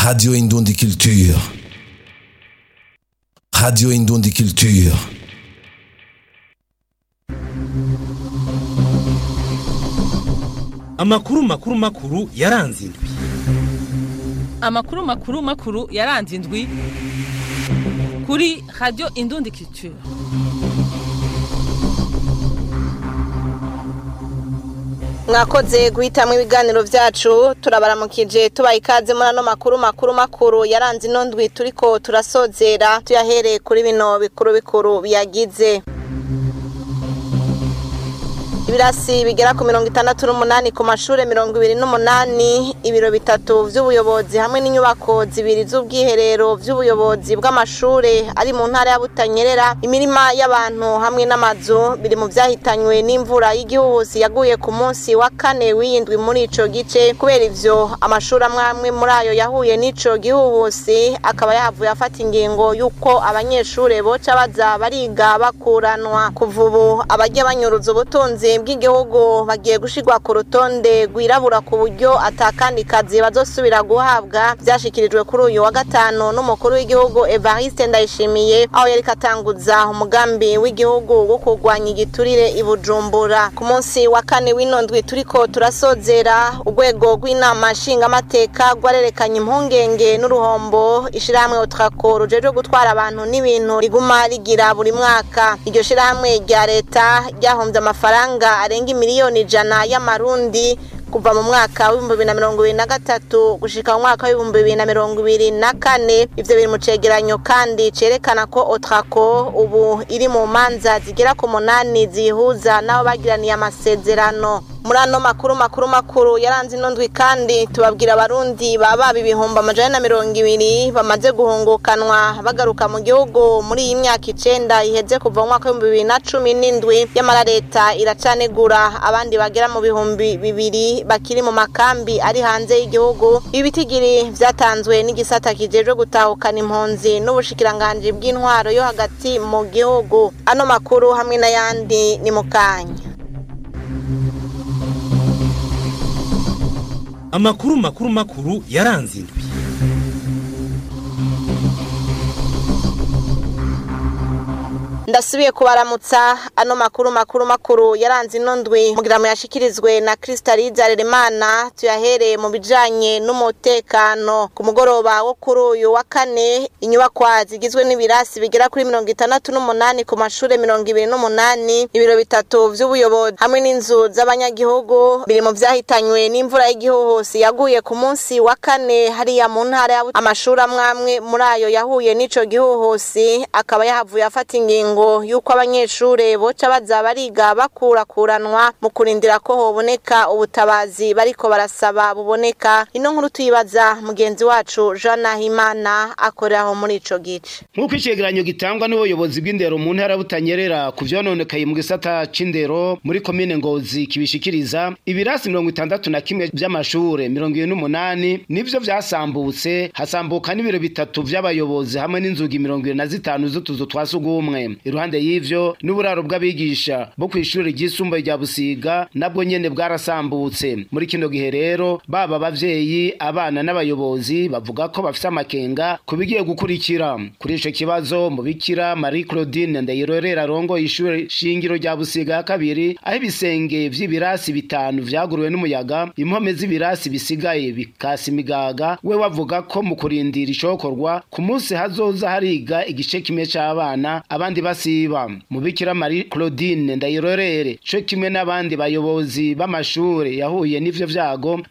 Radio Indundi Culture. Radio Indundi Culture. amakuru makuru makuru yaranze indwi amakuru makuru makuru yaranze indwi kuri radiyo indundi culture mwakoze guhitamwo ibiganiro vyacu turabaramukije tubaha ikaze muri ano makuru makuru makuru yaranze ino ndwi turiko turasozera tuyahereye kuri bino bikuru bikuru biyagize ibirasi bigera ku mirongo itandatu n'umunani ku mashure mirongo ibiri n'umunani ibiro bitatu vy'ubuyobozi hamwe n'inyubako zibiri z'ubwiherero vy'ubuyobozi bw'amashure ari mu ntara ya butanyerera imirima y'abantu hamwe n'amazu biri mu vyahitanywe n'imvura y'igihuhusi yaguye ku munsi wa kane w'iyindwi muri ico gice kubera ivyo amashuri amwe amwe muri ayo yahuye n'ico gihuhusi akaba yahavuye afata ingingo y'uko abanyeshure boca baza bariga bakuranwa kuva ubu abarya banyuruza ubutunzi bw'igihugu bagiye gushirwa ku rutonde rwirabura ku buryo atakandi kazi bazosubira guhabwa vyashikirijwe kuri uyu wa gatanu n'umukuru w'igihugu Evariste Ndayishimiye aho yariko atanguza umugambi w'igihugu wo kurwanya igiturire i Bujumbura ku munsi wa kane w'ino ndwi turiko turasozera urwego rw'inama nshingamateka rwarerekanye impungenge n'uruhombo ishirahamwe Otrako rujejwe gutwara abantu n'ibintu riguma rigira buri mwaka iryo shirahamwe rya leta ryahomvye amafaranga arenga imiliyoni ijana y'amarundi kuva mu mwaka w'ibihumbi bibiri na mirongo ibiri na gatatu gushika mu mwaka w'ibihumbi bibiri na mirongo ibiri na kane ivyo biri mu cegeranyo kandi cerekana ko otrako ubu iri mu manza zigera ku munani zihuza n'abo bagiraniye amasezerano muri ano makuru makuru makuru yaranze ino ndwi kandi tubabwira abarundi baba ibihumbi amajana na mirongo ibiri bamaze guhungukanwa bagaruka mu gihugu muri iyi myaka icenda iheze kuva mu mwaka w'ibihumbi bibiri na cumi n'indwi yamara leta iracanegura abandi bagera mu bihumbi bibiri bakiri mu makambi ari hanze y'igihugu ibi bitigiri vyatanzwe n'igisata kijejwe gutahukana impunzi n'ubushikiranganji bw'intwaro yo hagati mu gihugu ano makuru hamwe n'ayandi ni mu kanya amakuru makuru makuru yaranze indwi ndasubiye kubaramutsa ano makuru makuru makuru yaranze ino ndwi mugira mu yashikirizwe na Kristaliza Leremana tuyahereye mu bijanye n'umutekano ku mugoroba wo kuri uyu wa kane inyubakwa zigizwe n'ibirasi bigera kuri mirongo itandatu n'umunani ku mashure mirongo ibiri n'umunani ibiro bitatu vy'ubuyobozi hamwe n'inzu z'abanyagihugu biri mu vyahitanywe n'imvura y'igihuhusi yaguye ku munsi wa kane hariya mu ntara ya amashuri amwe amwe muri ayo yahuye n'ico gihuhusi akaba yahavuye afata ingingo ingingo yuko abanyeshure boca baza bariga bakurakuranwa mu kurindira ko hoboneka ubutabazi bariko barasaba buboneka ino nkuru tuyibaza mugenzi wacu Jean Nahimana akoreraho muri ico gice nk'uko icegeranyo gitangwa n'ubuyobozi bw'indero mu ntara butanyerera ku vyononekaye mu gisata c'indero muri komine ngozi kibishikiriza ibirasi mirongo itandatu na kimwe vy'amashure mirongo ibiri n'umunani nivyo vyasambutse hasambuka n'ibiro bitatu vy'abayobozi hamwe n'inzugi mirongo ibiri na zitanu z'utuzu twa sugumwe iruhande y'ivyo n'uburaro bw'abigisha bo kw'ishure ryisumbuye rya Busiga nabwo nyene bwarasambutse muri kino gihe rero baba abavyeyi abana n'abayobozi bavuga ko bafise amakenga ku bigiye gukurikira kuri ico kibazo mubikira Marie Claudine Ndayirorera arongo ishure shingiro rya Busiga ya kabiri aho ibisenge vy'ibirasi bitanu vyaguruwe n'umuyaga impome z'ibirasi bisigaye bikasi imigaga we wavuga ko mu kurindira icokorwa ku munsi hazoza hariga igice kimwe c'abana abandi basiba mubikira Marie Claudine Ndayirorere co kimwe n'abandi bayobozi b'amashure yahuye n'ivyo vyago